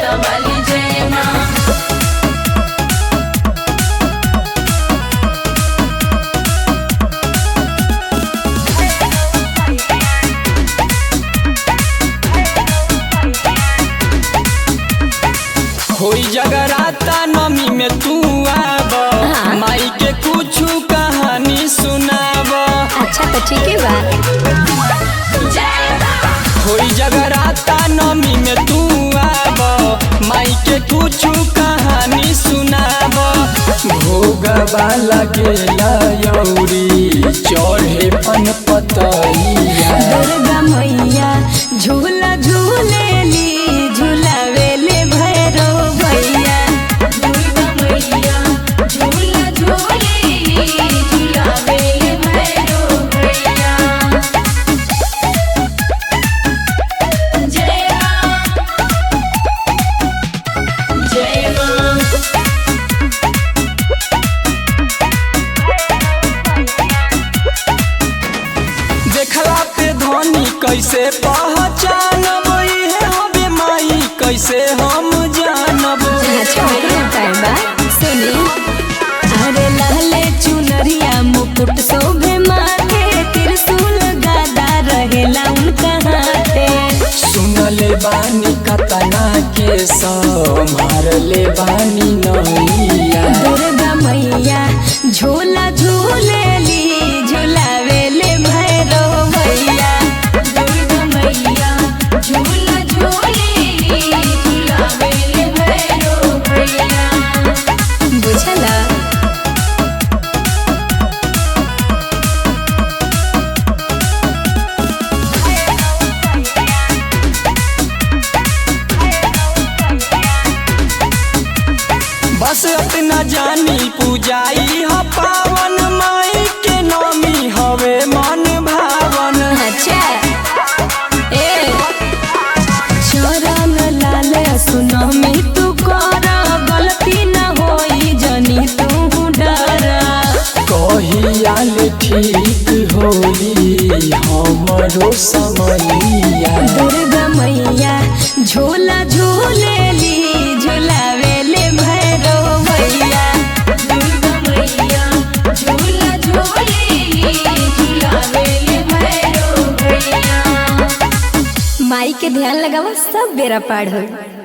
जोता वाली जय माँ होई जगराता नमी में तू आब हाँ। माई के कुछ कहानी सुनाब अच्छा तो ठीक है बा होई जगराता नमी में तू आब माई के कुछ कहानी सुनाब भोगवा लगेला यौरी चढ़े पन पतैया दुर्गा मैया झूला झूलेली झूलावेले भैरो भैया दुर्गा मैया झूला झूलेली झूलावे भैरो भैया जय माँ जय माँ देखला पे धनी कैसे पहचानब इहे हबे माई कैसे हम जानब अच्छा टाइम बा सुनी अरे लाले चुनरिया मुकुट शोभे माथे त्रिशूल गादा रहेला उनका हाथे सुनले बानी कतना के मारले बानी नैया दुर्गा मैया झूला झूलेली झूलावेले भैरो भैया दुर्गा मैया झूला झूलेली झूलावे भैरो भैया बुझला बस अपना जानी पूजाई ह पावन माई के नामी हवे मन भावन अच्छा ए चरण लाल सुनमी तू कर गलती न होई जनी तू डर कहियाल ठीक होई हमरो समैया दुर्गा मैया झूला झूलेली झूलावेले भैरो भैया दुर्गा मैया झूला झूलेली झूलावे भैरो भैया माई के ध्यान लगावा सब बेरा पार होई